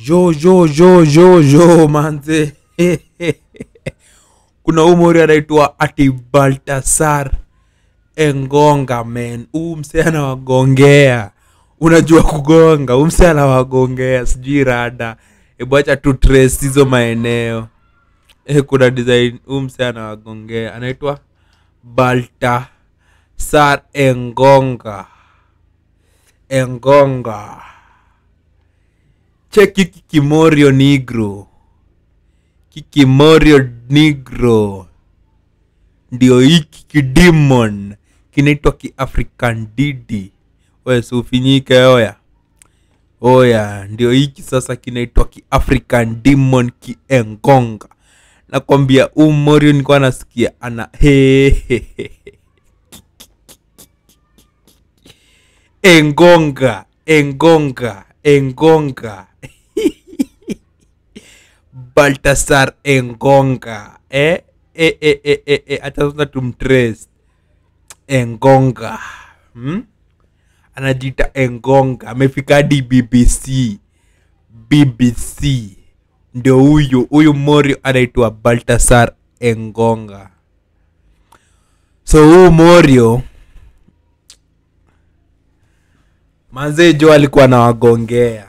jo jo jo jo jo manze kuna umori anaitwa ati baltasar engonga men huu mse anawagongea unajua kugonga huu mse anawagongea sijui rada ebwacha tu trace hizo maeneo e, kuna design huu mse anawagongea anaitwa baltasar engonga engonga cheki kikimorio negro kikimorio negro ndio hiki kidimon kinaitwa kiafrican didi we sufinyike oya oya ndio hiki sasa kinaitwa kiafrican demon kiengonga nakwambia huu morio nilikuwa nasikia ana hehehe engonga engonga engonga baltasar engonga eh? Eh, eh, eh, eh, eh. hata sasa tumtrace engonga hmm? anajiita engonga amefika hadi bbc bbc ndio huyu huyu morio anaitwa baltasar engonga so huu morio manzee jo alikuwa anawagongea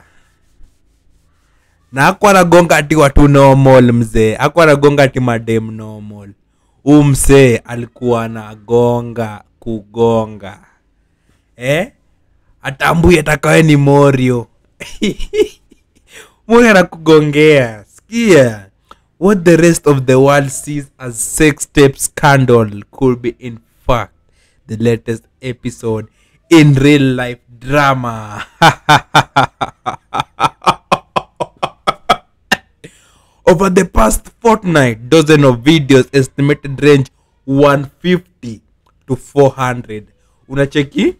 na akwa anagonga ati watu normal mzee akwa anagonga ati madem normal huu msee alikuwa anagonga kugonga eh? atambui atakawe ni morio morio anakugongea skia what the rest of the world sees as sex tape scandal could be in fact the latest episode in real life drama over the past fortnight dozen of videos estimated range 150 to 400 unacheki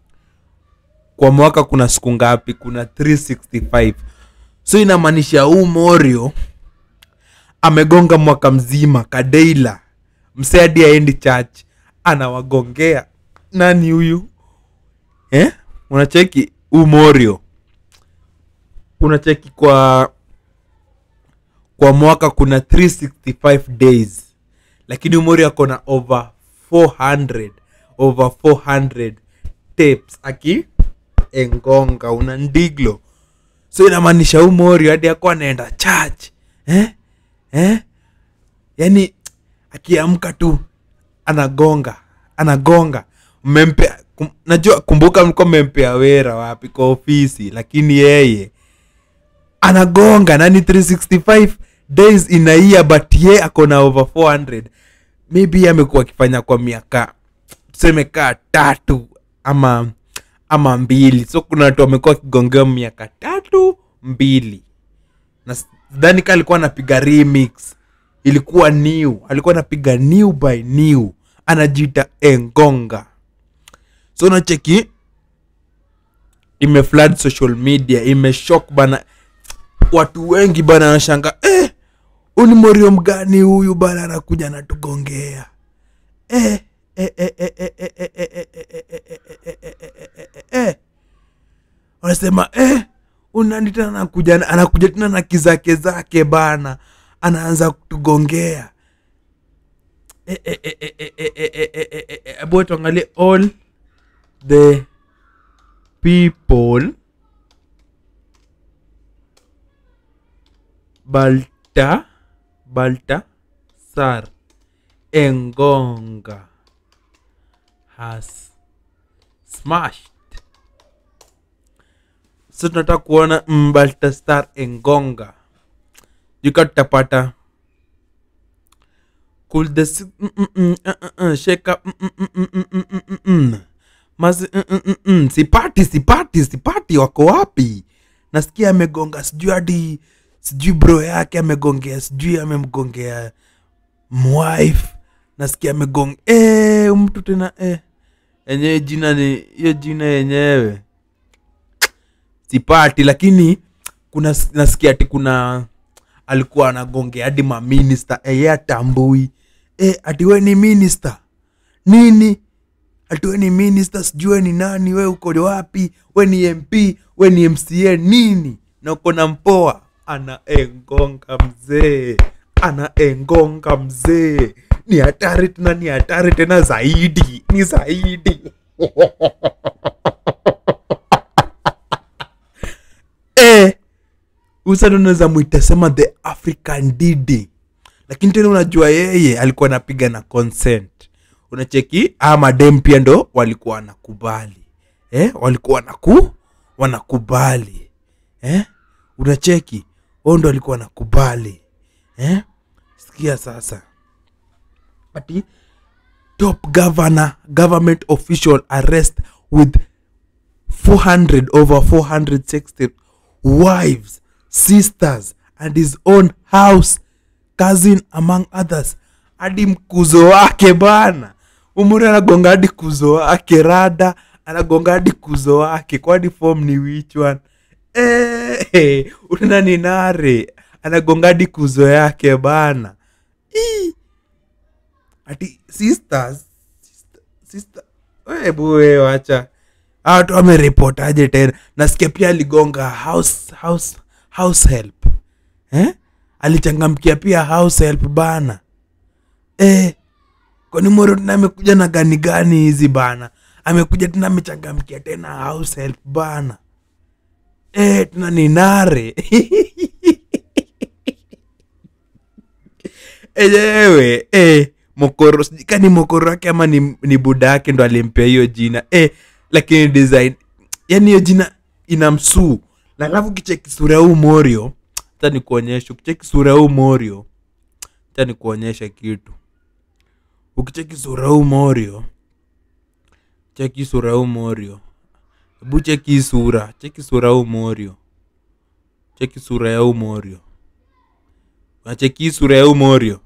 kwa mwaka kuna siku ngapi kuna 365 so inamaanisha huu morio amegonga mwaka mzima kadeila msee hadi aendi church anawagongea nani huyu eh? unacheki huu morio unacheki kwa kwa mwaka kuna 365 days lakini umori ako na over 400 over 400 tapes aki engonga una ndiglo so inamaanisha umori hadi ako anaenda church eh? Eh? yani akiamka tu anagonga anagonga mmempea kum, najua kumbuka mlikuwa mmempea wera wapi kwa ofisi lakini yeye anagonga nani 365 days in a year but ye ako na over 400 maybe ye amekuwa akifanya kwa miaka tuseme kaa tatu ama ama mbili so kuna watu wamekuwa wakigongea miaka tatu mbili na sidhani ka alikuwa anapiga remix ilikuwa new alikuwa anapiga new by new anajiita engonga so nacheki imeflood social media imeshok bana watu wengi bana wanashanga eh, uni morio mgani huyu bana anakuja anatugongea eh, eh, eh, eh, eh, eh, eh, eh, eh, eh, eh, eh, eh, eh, eh, eh, eh, eh. wanasema eh, unani tena anakuja anakuja tena na kizake zake bana anaanza kutugongea eh, eh, eh, eh, eh, eh, eh, eh, eh, eh, eh, hebu tuangalie all the people balta balta sar engonga has smashed so tunataka kuona mm, baltasar engonga juka tutapata cool the si- mm, mm, mm, uh, uh, uh, shake up mm, mm, mm, mm, mm, mm, mm, mm, mm. Mazi, mm, mm, mm, mm. sipati sipati sipati wako wapi nasikia amegonga sijui hadi sijui bro yake amegongea sijui amemgongea mwife nasikia amegonga e, mtu tena e. enyewe jina ni hiyo jina yenyewe sipati lakini kuna nasikia ati kuna alikuwa anagongea hadi maminista eye atambui e, ati we ni minista nini ati we ni minista sijui we ni nani we uko wapi we ni mp we ni mca nini na uko na mpoa anaengonga mzee anaengonga mzee ni hatari tena ni hatari tena zaidi ni zaidi eh, usana unaweza mwitasema the african didi lakini tena unajua yeye alikuwa anapiga na consent unacheki aa madem pia ndo walikuwa wanakubali eh? walikuwa wanaku wanakubali eh? unacheki wao ndo walikuwa wanakubali eh? sikia sasa ati top governor government official arrest with 400 over 460 wives sisters and his own house cousin among others hadi mkuzo wake bana umuri anagonga hadi kuzo wake rada anagonga hadi kuzo wake kwani form ni which one Eh, unaona ni nare anagonga hadi kuzo yake bana Ii. ati sisters sister, sister. Hebu we wacha Hawa watu wameripotaje tena nasikia pia aligonga house, house, house help eh? alichangamkia pia house help bana eh, kwani moro tena amekuja na gani gani hizi bana amekuja tena amechangamkia tena house help bana eh, tena ni nare enyewe eh, mokoro sijui ka ni mokoro wake ama ni, ni buda yake ndo alimpea hiyo jina eh, lakini design yani hiyo jina ina msuu na alafu kicheki sura ya huu morio hata nikuonyesha ukicheki sura ya huu morio hata nikuonyesha kitu ukicheki sura ya huu morio cheki sura ya huu morio hebu cheki hii sura cheki sura ya huu morio cheki sura ya huu morio unacheki hii sura ya huu morio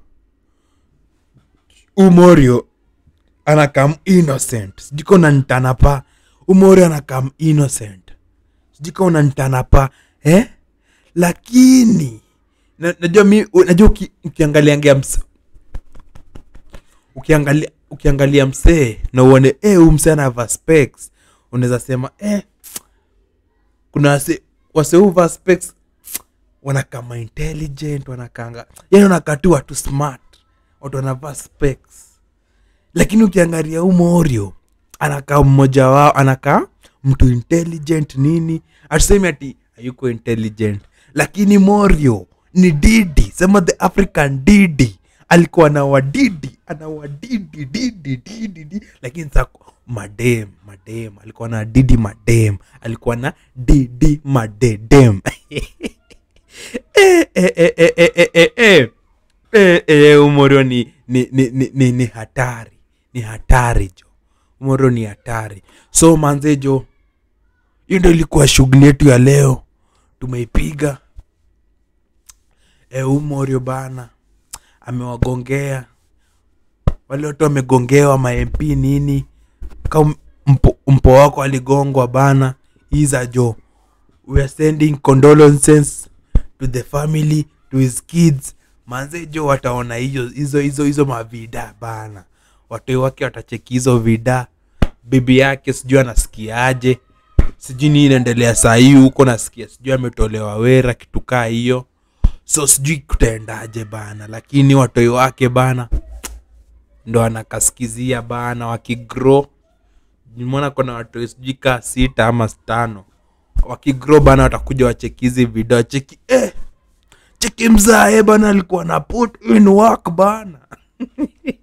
umorio anakam innocent sijika unanitana pa umorio anakam innocent sijika unanitana pa eh? lakini na- najua mi najua uki, ukiangaliangia ms ukiangalia ukiangalia msee na uone eh, huyu msee anavaa specs unaweza sema eh, kuna wase wase huvaa specs wanakama intelligent wanakanga yani wanakaa tu watu smart watu wanavaa specs lakini ukiangalia huu morio anakaa mmoja wao anakaa mtu intelligent nini atusemi ati hayuko intelligent lakini morio ni didi sema the african didi alikuwa na wadidi ana wadidi didi didi didi lakini sa madem madem alikuwa na didi madem alikuwa na didi madedem eh, eh, eh, eh, eh, eh, eh, eh. Eh, eh, umorio ni ni, ni, ni, ni ni hatari ni hatari jo umorio ni hatari so manze jo hiyo ndo ilikuwa shughuli yetu ya leo tumeipiga e, umorio bana amewagongea wale watu wamegongewa mamp nini ka mpo, mpo wako aligongwa bana iza jo we are sending condolences to the family to his kids manze jo wataona hiyo hizo hizo hizo mavida bana watoi wake watacheki hizo vida bibi yake sijui anasikiaje sijui nii inaendelea saa hii huko nasikia sijui ametolewa wera kitu kaa hiyo so sijui kutaendaje bana lakini watoi wake bana ndo anakaskizia bana wakigro nimeona kuna watoi sijui kaa sita ama tano wakigro bana watakuja wacheki hizi video wacheki eh, cheki mzae bana alikuwa na put in work bana